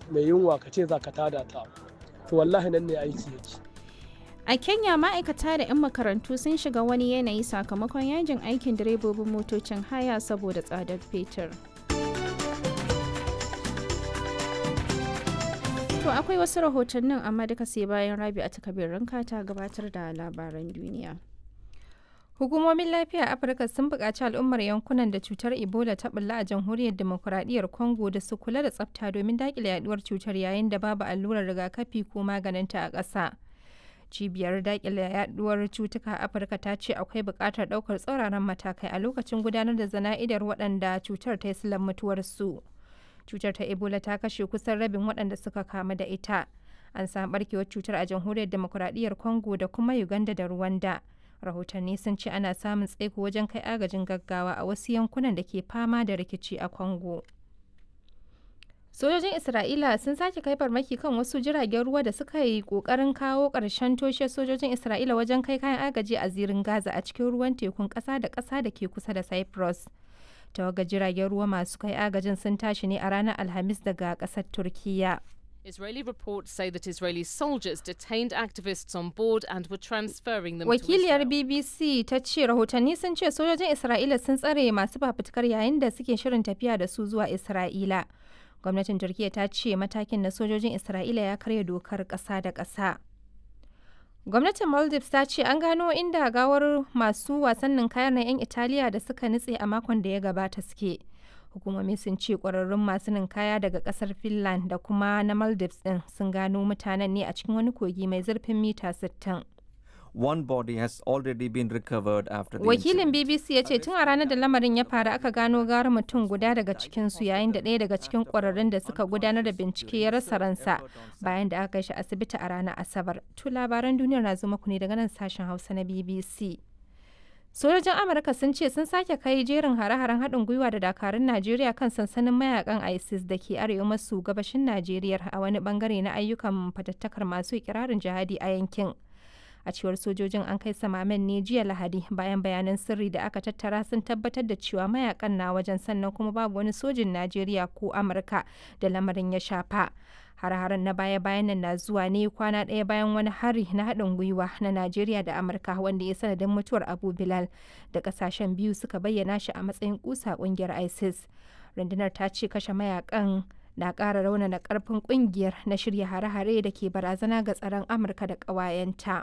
mai yunwa ka ce za ka tada ta to wallahi nan ne aiki yake A Kenya ma'aikata da 'yan makarantu sun shiga wani yanayi sakamakon yajin aikin direbobin motocin haya saboda tsadar fetur. To akwai wasu rahotannin amma duka sai bayan rabi a takabirin ta gabatar da labaran duniya. Hukumomin lafiya a Afirka sun buƙaci al'ummar yankunan da cutar Ebola ta bulla a jamhuriyar demokuraɗiyyar Congo da su kula da tsafta domin daƙile yaduwar cutar yayin da babu allurar rigakafi ko maganinta a ƙasa. Cibiyar daƙile yaduwar cutuka a Afirka ta ce akwai buƙatar ɗaukar tsauraran matakai a lokacin gudanar da zana'idar waɗanda cutar ta yi silan mutuwarsu. Cutar ta Ebola ta kashe kusan rabin waɗanda suka kamu da ita. An samu ɓarkewar cutar a jamhuriyar demokuraɗiyyar Congo da kuma Uganda da Rwanda. rahotanni sun ce ana samun tsaiko wajen kai agajin gaggawa a wasu yankunan da ke fama da rikici a congo sojojin isra'ila sun sake kai farmaki kan wasu jiragen ruwa da suka yi kokarin kawo ƙarshen toshe sojojin isra'ila wajen kai kayan agaji a zirin gaza a cikin ruwan tekun ƙasa da ƙasa da ke kusa da cyprus tawagar jiragen ruwa masu kai agajin sun tashi ne a ranar alhamis daga ƙasar turkiyya Israeli reports say that Israeli soldiers detained activists on board and were transferring them Wakiliyar to Israel. BBC ta ce rahotanni sun ce sojojin Isra'ila sun tsare masu fafutukar yayin da suke shirin tafiya da su zuwa Isra'ila. Gwamnatin Turkiyya ta ce matakin na sojojin Isra'ila ya karya dokar ƙasa da ƙasa. Gwamnatin Maldives ta ce an gano inda gawar masu wasannin kayan na 'yan Italiya da suka nutse a makon da ya gabata suke. hukumomi sun ce kwararrun masu ninkaya daga kasar finland da kuma na maldives din sun gano mutanen ne a cikin wani kogi mai zurfin mita 60 One body has already been recovered after the wakilin incident. bbc ya ce tun a ranar da lamarin ya faru aka gano gara mutum guda daga cikinsu yayin da ɗaya daga cikin kwararrun da suka gudanar da bincike ya rasa ransa bayan da aka kai shi asibiti a ranar asabar tu labaran duniyar na zo muku ne daga nan sashen hausa na bbc sojojin amurka sun ce sun sake kai jerin hare-haren haɗin gwiwa da dakarun najeriya kan sansanin mayakan isis da ke arewa maso gabashin najeriya a wani bangare na ayyukan fatattakar masu ikirarin jihadi a yankin a cewar sojojin an kai samamen ne jiya lahadi bayan bayanan sirri da aka tattara sun tabbatar da cewa mayakan na wajen sannan kuma babu wani sojin najeriya ko amurka da lamarin ya shafa har-haren na baya-bayan nan na zuwa ne kwana ɗaya bayan wani hari na haɗin gwiwa na Najeriya da Amurka wanda ya sanadin mutuwar Abu Bilal da ƙasashen biyu suka bayyana shi a matsayin kusa ƙungiyar ISIS. Rundunar ta ce kashe mayakan na ƙara raunana ƙarfin ƙungiyar na shirya hare-hare da ke barazana ga tsaron Amurka da ƙawayenta.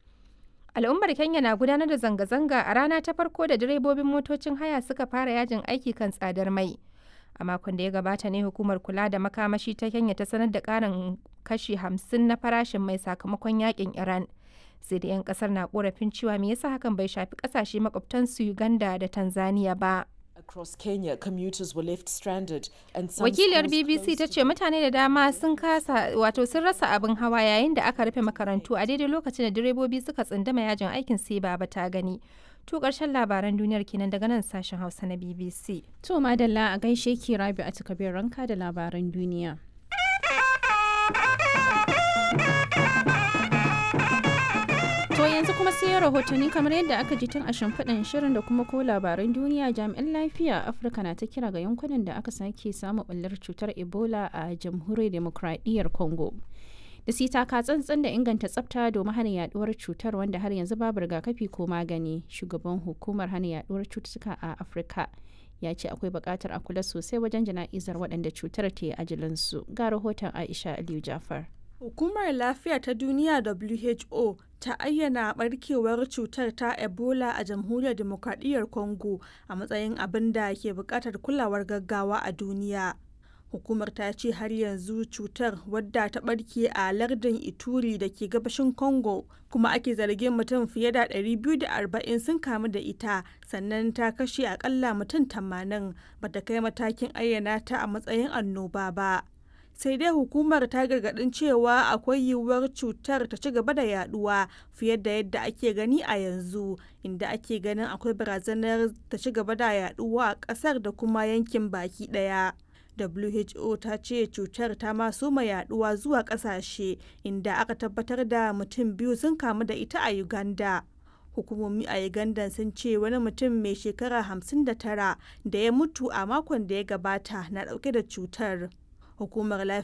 Al'ummar Kenya na gudanar da zanga-zanga a rana ta farko da direbobin motocin haya suka fara yajin aiki kan tsadar mai. a makon da ya gabata ne hukumar kula da makamashi ta kenya ta sanar da karin kashi 50 na farashin mai sakamakon yakin iran sai da 'yan kasar na korafin cewa me yasa hakan bai shafi kasashe makwabtansu uganda da tanzania ba Across Kenya, commuters were left stranded and some wakiliyar schools bbc ta closed ce mutane da dama sun kasa wato sun rasa abin hawa yayin da aka rufe makarantu a daidai lokacin da direbobi suka tsundama yajin aikin sai baba ta gani to karshen labaran duniyar kenan daga nan sashen hausa na bbc To madalla a gaishe ki rabi a takabir ranka da labaran duniya. To yanzu kuma sai rahotanni kamar yadda aka ji tun a shimfiɗin shirin da kuma ko labaran duniya jami'an lafiya a Afirka na ta kira ga yankunan da aka sake samu ɓullar cutar Ebola a jamhuriyar demokradiyyar Congo. Da su taka tsantsan da inganta tsafta domin hana yaduwar cutar wanda har yanzu babu rigakafi ko magani. Shugaban hukumar hana yaduwar cututtuka a Afirka ya ce akwai buƙatar a kula sosai wajen jana'izar waɗanda cutar ta yi ajilinsu. Ga rahoton Aisha Aliyu Jafar. Hukumar Lafiya ta Duniya WHO ta ayyana barkewar cutar ta Ebola a Jamhuriyar Demokradiyyar Congo a matsayin abin da ke buƙatar kulawar gaggawa a duniya. Hukumar ta ce har yanzu cutar wadda ta barke a lardin Ituri da ke gabashin Congo kuma ake zargin mutum fiye da 240 sun kamu da ita sannan ta kashe akalla mutum 80 bata kai matakin ayyana ta a matsayin annoba ba. sai dai hukumar ta gargadin cewa akwai yiwuwar cutar ta ci gaba da yaduwa fiye da yadda ake gani a yanzu inda ake ganin akwai barazanar ta ci gaba da yaduwa a kasar da kuma yankin baki daya WHO ta ce cutar ta ma soma yaduwa zuwa kasashe inda aka tabbatar da mutum biyu sun kamu da ita a Uganda. hukumomi a uganda sun ce wani mutum mai shekara 59 da ya mutu a makon da ya gabata na dauke da cutar hukumar